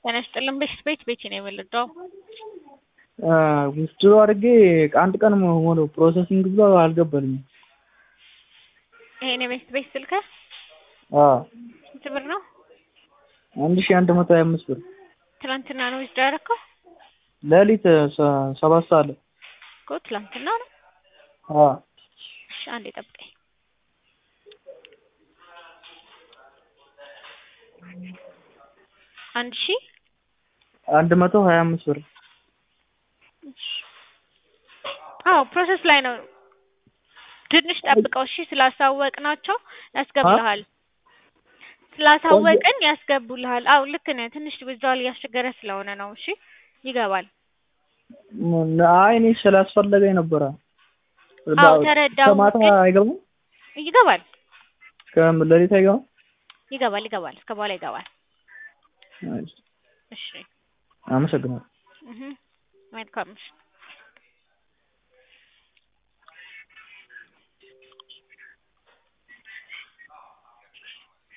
ጤና ይስጥልን ቤት ቤት ቤቴ ነው የወለደው። ዊዝድሮ አድርጌ አንድ ቀን ሆነው ፕሮሰሲንግ ብሎ አልገባልኝም። ይሄን የቤት ቤት ስልክ አዎ ስንት ብር ነው? አንድ ሺህ አንድ መቶ ሀያ አምስት ብር ትናንትና ነው ዊዝድሮ ያደረከው? ሌሊት ሰ- ሰባት ሰዓት ላይ እኮ ትላንትና ነው። አዎ እሺ አንዴ ጠብቀኝ። አንድ ሺህ አንድ መቶ ሀያ አምስት ብር አዎ ፕሮሰስ ላይ ነው። ትንሽ ጠብቀው እሺ። ስላሳወቅናቸው ያስገቡልሃል። ስላሳወቅን ያስገቡልሃል። አዎ ልክ ነህ። ትንሽ ዊዝድሮዋል እያስቸገረ ስለሆነ ነው። እሺ ይገባል። ም- አይ እኔ ስላስፈለገኝ ነበረ። አዎ ተረዳሁ። ከማታ ግን አይገባም? ይገባል ከሌሊት አይገባም? ይገባል ይገባል። እስከ በኋላ ይገባል። አይ፣ እሺ አመሰግናለሁ። እህ መልካም እሺ